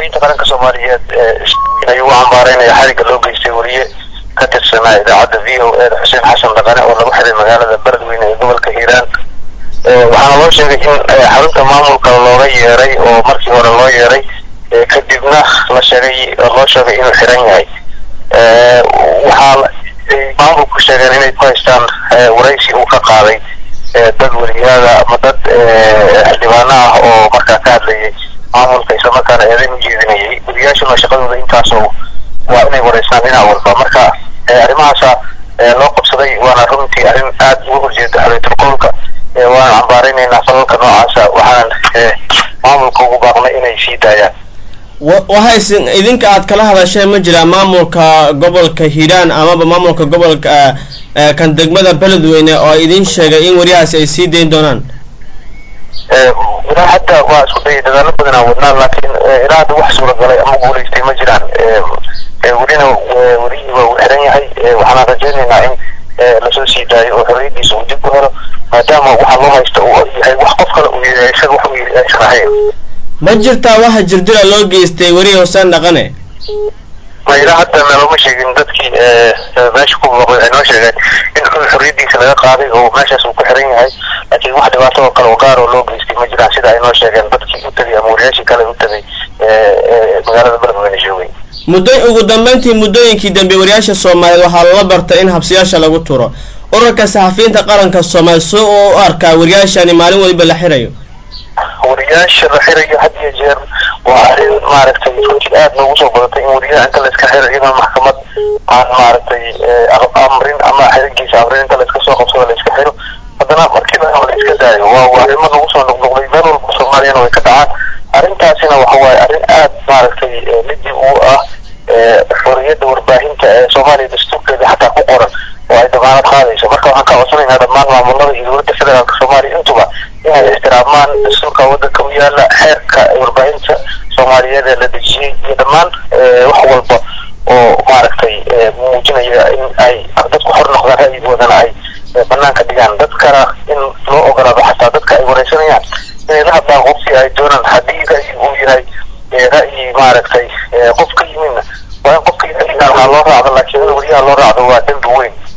warbaahinta qaranka soomaaliyeed ayuu u cambaareynaya xariga loo geystay wariye ka tirsanaa idaacadda v o e da xuseen xasan dhaqane oo lagu xiray magaalada beledweyne ee gobolka hiiraan waxaana loo sheegay in xarunta maamulka looga yeeray oo markii hore loo yeeray kadibna la sheegay loo sheegay inuu xiran yahay waxaa maamulku sheegeen inay ku haystaan waraysi uu ka qaaday dad weriyaada ama dad xildhibaano ah oo markaa ka hadlayay maamulka islamarkaana eedayn u jeedinayay weriyaashuna shaqadooda intaasoo waa inay wareystaan dhinac walba marka arrimahaasa loo qabsaday waana runtii arrin aada uga horjeeda xoriyatulqowlka waana cambaareynayna falalka noocaasa waxaan maamulka ugu baaqnay inay sii daayaan waxayse idinka aad kala hadasheen ma jiraa maamulka gobolka hiiraan amaba maamulka gobolka kan degmada beledweyne oo idin sheegay in wariyahaasi ay sii dayn doonaan ilaa hadda waa isku dayay dadaalo badan aan wadnaa laakiin ilaa hadda wax suuragalay ama guulaystay ma jiraan welina werihii waa uu xiran yahay waxaana rajaynaynaa in lasoo sii daayo oo xorriyadiisa uu dib u helo maadaama waxa loo haysta uu yahay wax qof kale uu yahay isaga wax uu yiri aysan ahayn ma jirtaa waxa jirdila loo geystay weriye huseen dhaqane ma ilaa hadda nalooma sheegin dadkii meesha ku booqday waxay noo sheegeen in xorriyadiisa laga qaaday oo meeshaas uu ku xiran yahay laakiin wax dhibaato oo kale oo gaar oo loo geystay ma jiraan sida ay noo sheegeen dadkii u tegay ama wariyaashii kale u tegay magaalada beledweyne joogay muddo ugu dambeyntii muddooyinkii dambe wariyaasha soomaaliyeed waxaa loola bartay in habsiyaasha lagu turo ururka saxafiyiinta qaranka soomaaliya si uu u arkaa wariyaashani maalin waliba la xirayo wariyaasha la xirayo had iyo jeer waa arrin maaragtay runtii aada noogu soo badatay in wariyaha inta la iska xiro iyadoo maxkamad aan maaragtay amrin ama xirigiisa amrin inta la iska soo qabsado la iska xiro haddana markii la la iska daayo waa arrimo nagu soo noqnoqday meel walba soomaaliyana way ka dhacaan arrintaasina waxa waaye arrin aada maaragtay midii uu ah xorriyadda warbaahinta ee soomaaliya dastuurkeeda xataa ku qoran oo ay damaanad qaadayso marka waxaan ka codsanaynaa dhammaan maamulada iyo dowladda federaalka soomaaliya intuba inay ixtiraamaan dastuurka waddanka u yaala xeerka warbaahinta soomaaliyeed ee la dejiyey iyo dhammaan wax walba oo maaragtay muujinaya in ay dadku xor noqdaan ra'yigoodana ay banaanka dhigaan dadkana in loo ogolaado xataa dadka ay wareysanayaan inay la hadlaan qofkii ay doonaan haddii ra'yi uu yahay ra'yi maaragtay qof ka yimidna waa in qofka ra'yigaa waxaa loo raacdo laakiin in wariyaha loo raacdo waa dembi weyn